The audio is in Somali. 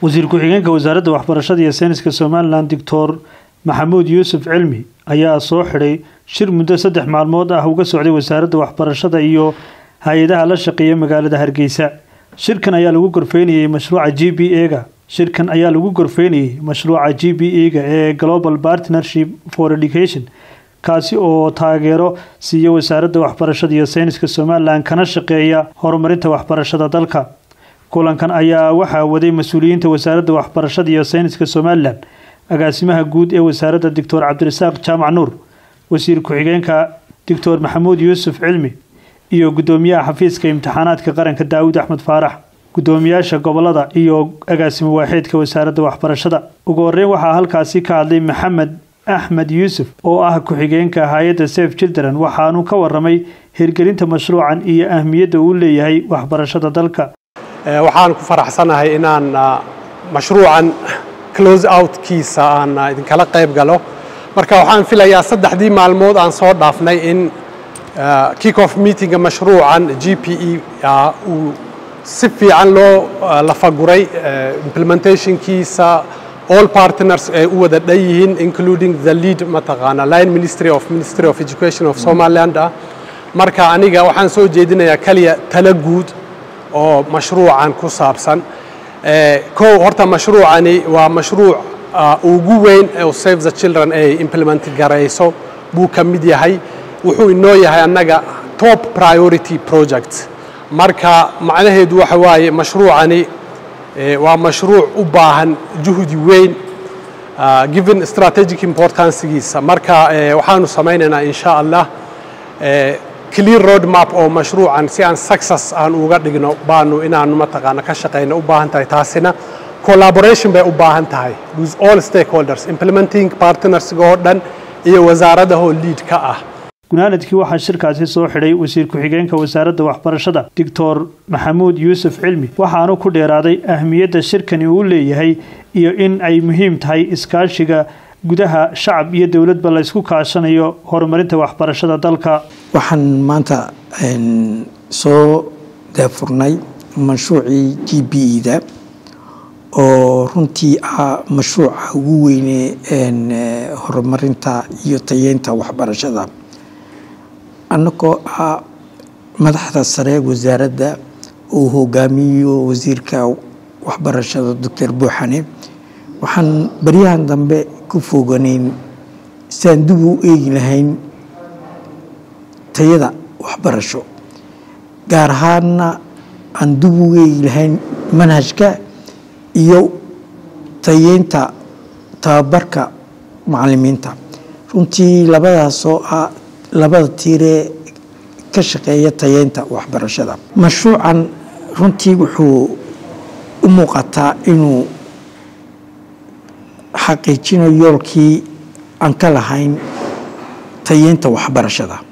wasiir ku-xigeenka wasaaradda waxbarashada iyo sayniska somalilan doctor maxamuud yuusuf cilmi ayaa soo xidhay shir muddo saddex maalmood ah uga socday wasaaradda waxbarashada iyo hay-adaha la shaqeeya magaalada hargeysa shirkan ayaa lagu gorfeynayay mashruuca g b e-ga shirkan ayaa lagu gorfeynayay mashruuca g b e-ga ee global partnership for education kaasi oo taageero siiya wasaaradda waxbarashada iyo sayniska somalilan kana shaqeeya horumarinta waxbarashada dalka kulankan ayaa waxaa waday mas-uuliyiinta wasaaradda waxbarashada iyo sayniska somalilan agaasimaha guud ee wasaaradda doctor cabdirasaaq jaamac nuur wasiir ku-xigeenka doctor maxamuud yuusuf cilmi iyo gudoomiyaha xafiiska imtixaanaadka qaranka daawud axmed faarax gudoomiyaasha gobolada iyo agaasimo waaxeedka wasaaradda waxbarashada ugu horeyn waxaa halkaasi ka hadlay maxamed axmed yuusuf oo ah ku-xigeenka hay-adda safe children waxaanu ka waramay hirgelinta mashruucan iyo ahmiyadda uu leeyahay waxbarashada dalka waxaan ku faraxsanahay inaan mashruucan close outkiisa aan idinkala qayb galo marka waxaan filayaa saddexdii maalmood aan soo dhaafnay in kick off meetinga mashruucan g p e uu si fiican loo lafaguray implementationkiisa all partners ay u wada dhan yihiin including the lead mataqaana line ministry of ministry of education of somaliland ah marka aniga waxaan soo jeedinayaa kaliya tala guud oo mashruucan ku saabsan kow horta mashruucani waa mashruuc ugu weyn oo save the children ay implement garayso buu ka mid yahay wuxuu inoo yahay annaga top priority project marka macnaheedu waxa waaye mashruucani waa mashruuc u baahan juhdi weyn given strategic importancegiisa marka waxaanu samaynaynaa insha allah clear road map oo mashruucan si aan success aan uga dhigno baanu inaanu mataqaana ka shaqayno u baahan tahay taasina collaboration bay u baahan tahay with all stakeholders implementing partnersga oo dhan iyo wasaaradahoo lead ka ah gunaanadkii waxaa shirkaasi soo xidhay wasiir ku-xigeenka wasaaradda waxbarashada doctor maxamuud yuusuf cilmi waxaanu ku dheeraaday ahmiyadda shirkani uu leeyahay iyo in ay muhiim tahay iskaashiga gudaha shacab iyo dowladba laysku kaashanayo horumarinta waxbarashada dalka waxaan maanta soo daafurnay mashruucii g b e-da oo runtii ah mashruuca ugu weyne horumarinta iyo tayeynta waxbarashada annagoo ah madaxda sare wasaaradda uu hogaamiyo wasiirka waxbarashada doctor buuxane waxaan baryahan dambe ku fooganayn siaan dib u eegi lahayn tayada waxbarasho gaar ahaanna aan dib u eegi lahayn manhajka iyo tayeynta tababarka macalimiinta runtii labadaasoo ah labada tiiree ka shaqeeya tayeynta waxbarashada mashruucan runtii wuxuu u muuqataa inuu xaqiijinayo yoolkii aan ka lahayn tayeynta waxbarashada